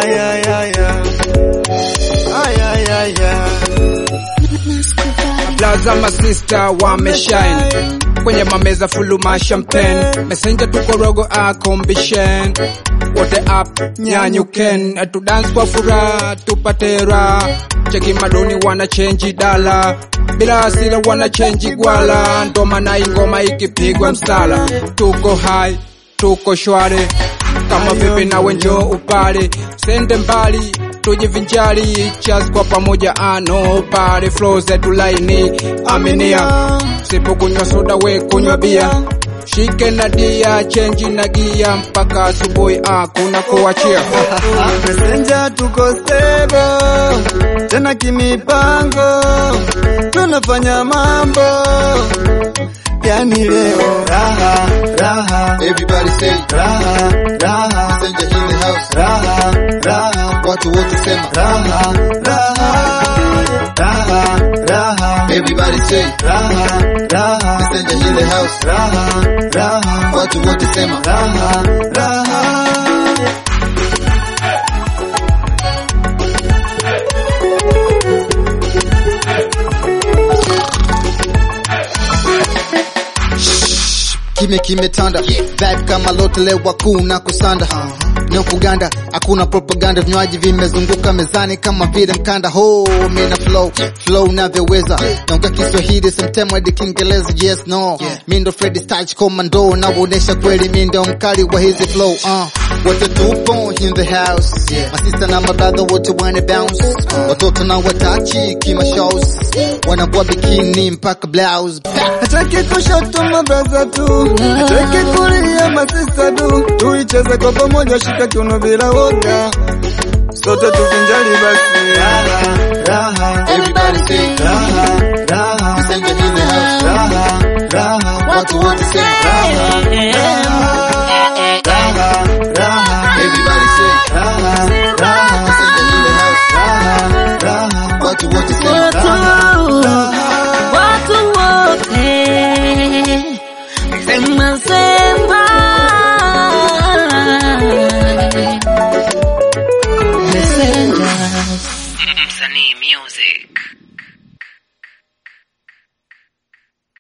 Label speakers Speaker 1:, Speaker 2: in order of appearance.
Speaker 1: Ay, ay, ay, ay. Ay, ay, ay, ay.
Speaker 2: Blaza masista wameshine kwenye mameza fulu ma champagne messenger tuko rogo a combination wote up nyanyuken tu dance kwa furaha tupate raha cheki madoni wana change dala bila hasira wana change gwala ndo maana ingoma ikipigwa msala tuko high tuko shwari kama vipi nawe njoo upale sende mbali tujivinjari chas kwa pamoja ano pale flow zetu laini aminia sipokunywa soda we kunywa bia shike na dia chenji na gia mpaka asubuhi ah, kuna kuachia
Speaker 1: Messenger tuko stable tena kimipango, tunafanya mambo yani leo raha raha
Speaker 3: Everybody say
Speaker 1: raha raha
Speaker 3: Messenger in the house.
Speaker 1: raha raha
Speaker 3: Watu wote sema
Speaker 1: raha raha raha raha
Speaker 3: Everybody say
Speaker 1: raha raha
Speaker 3: Messenger in the house.
Speaker 1: raha raha
Speaker 3: Watu wote sema
Speaker 1: raha raha
Speaker 3: Kime kimetanda Vibe kama lote lewa kuu na kusanda Ni Uganda hakuna propaganda vinywaji vimezunguka mezani kama vile mkanda ho mina flow flow navyoweza naongea Kiswahili sometimes hadi Kiingereza yes no mi ndo Freddy Starch Commando naonesha kweli mi ndo mkali wa hizi flow uh. wote tupo in the house masista na mabrother wote wana bounce watoto na watachi kima shows wanavua bikini mpaka blouse
Speaker 1: Hataki kushoto mabraza tu, hataki kulia masista tu, tuicheze kwa pamoja, shika kiuno bila woga, sote tuvinjari basi. Raha, raha,
Speaker 3: Everybody say
Speaker 1: raha,